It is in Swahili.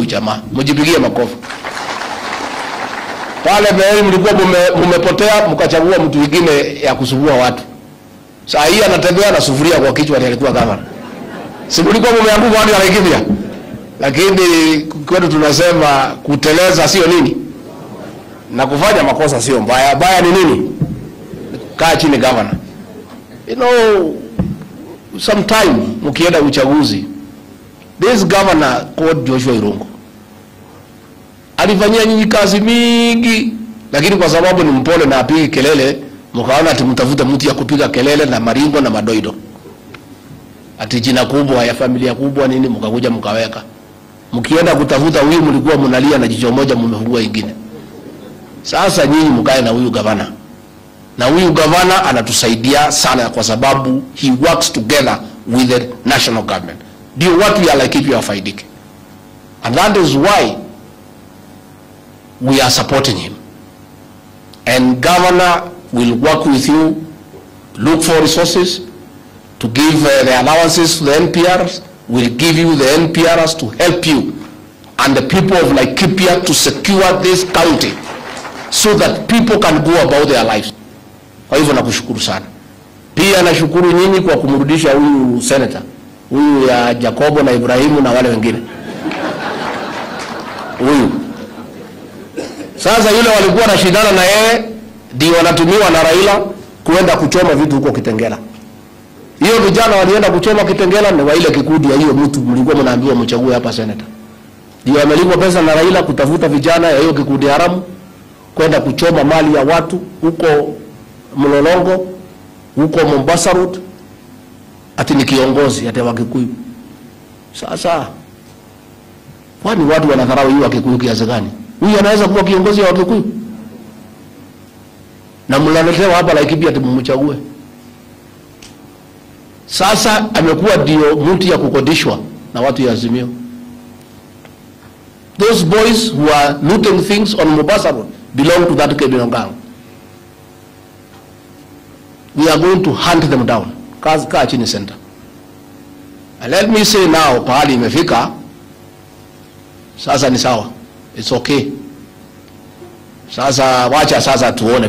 huyu jamaa, mjipigie makofi. Pale mbele mlikuwa mume- mumepotea mkachagua mtu mwingine ya kusumbua watu. Saa hii anatembea na sufuria kwa kichwa, ndiye alikuwa gavana. Si mlikuwa mumeanguka hadi Laikipia? Lakini kwetu tunasema kuteleza sio nini, na kufanya makosa sio mbaya. Baya ni nini? Kaa chini gavana. You know, sometime mkienda uchaguzi, this governor called Joshua Irungu alifanyia nyinyi kazi mingi, lakini kwa sababu ni mpole na apigi kelele, mkaona ati mtafute mtu ya kupiga kelele na maringo na madoido, ati jina kubwa ya familia kubwa nini, mkakuja mkaweka. Mkienda kutafuta huyu, mlikuwa mnalia na jicho moja, mmefungua ingine. Sasa nyinyi mkae na huyu gavana, na huyu gavana anatusaidia sana, kwa sababu he works together with the national government, ndio watu ya Laikipia wafaidike, and that is why we are supporting him. And governor will work with you, look for resources to give uh, the allowances to the NPRs, will give you the NPRs to help you and the people of Laikipia to secure this county so that people can go about their lives. Kwa hivyo nakushukuru sana. Pia nashukuru nyinyi kwa kumrudisha huyu senator huyu ya Jacobo na Ibrahimu na wale wengine huyu sasa yule walikuwa na shindana na yeye ndio wanatumiwa na Raila kuenda kuchoma vitu huko Kitengela. Hiyo vijana walienda kuchoma Kitengela ni wa ile kikundi ya hiyo mtu mlikuwa mnaambiwa mchague hapa senator. Ndio amelipwa pesa na Raila kutafuta vijana ya hiyo kikundi haramu kwenda kuchoma mali ya watu huko Mlolongo, huko Mombasa Road. Ati ni kiongozi ati wa Kikuyu. Sasa kwani watu wanadharau hiyo wa Kikuyu kiasi gani? Huyu anaweza kuwa kiongozi wa Wakikuyu na mnaletewa hapa Laikipia ati mumchague. Sasa amekuwa ndio mtu ya kukodishwa na watu ya Azimio. Those boys who are looting things on Mombasa Road belong to that criminal gang. We are going to hunt them down. Kaa kaa chini center. And let me say now, pahali imefika sasa ni sawa. It's okay. Sasa wacha sasa tuone